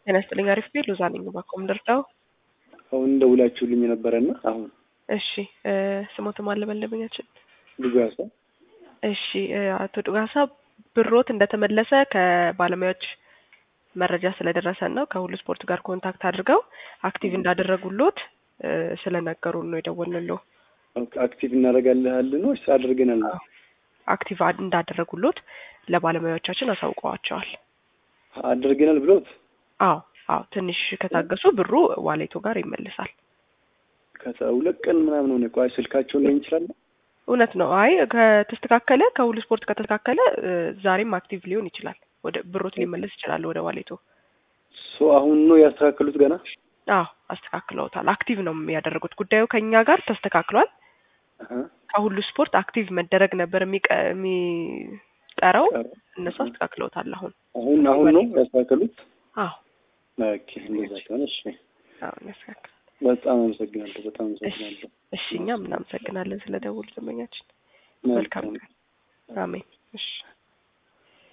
ጤና ይስጥልኝ። አሪፍ ቤት ሎዛ ነኝ። ባኮም ደርዳው አሁን ደውላችሁልኝ የነበረና አሁን እሺ፣ ስሞትም አለ በለበኛችን ድጋሳ እሺ፣ አቶ ዱጋሳ ብሮት እንደተመለሰ ከባለሙያዎች መረጃ ስለደረሰን ነው ከሁሉ ስፖርት ጋር ኮንታክት አድርገው አክቲቭ እንዳደረጉሎት ስለነገሩን ነው የደወልንለው። አክቲቭ እናደርጋለን ወይስ አድርገናል? አክቲቭ እንዳደረጉሎት ለባለሙያዎቻችን አሳውቀዋቸዋል። አድርገናል ብሎት አዎ አዎ፣ ትንሽ ከታገሱ ብሩ ዋሌቶ ጋር ይመልሳል። ከሁለት ቀን ምናምን ሆነ። ቆይ ስልካቸውን ላይ እንችላለን። እውነት ነው። አይ ከተስተካከለ ከሁሉ ስፖርት ከተስተካከለ ዛሬም አክቲቭ ሊሆን ይችላል። ወደ ብሮት ሊመለስ ይችላል ወደ ዋሌቶ። ሶ አሁን ነው ያስተካከሉት ገና? አዎ አስተካክለውታል። አክቲቭ ነው ያደረጉት። ጉዳዩ ከኛ ጋር ተስተካክሏል። ከሁሉ ስፖርት አክቲቭ መደረግ ነበር የሚቀረው። እነሱ አስተካክለውታል። አሁን አሁን አሁን ነው ያስተካከሉት። አዎ ኦኬ፣ እንደዛ ከሆነ እሺ። አዎ ያስተካክላል። በጣም አመሰግናለሁ። በጣም አመሰግናለሁ። እሺ፣ እኛም እናመሰግናለን ስለ ደውሉ ደንበኛችን። መልካም ቀን። አሜን። እሺ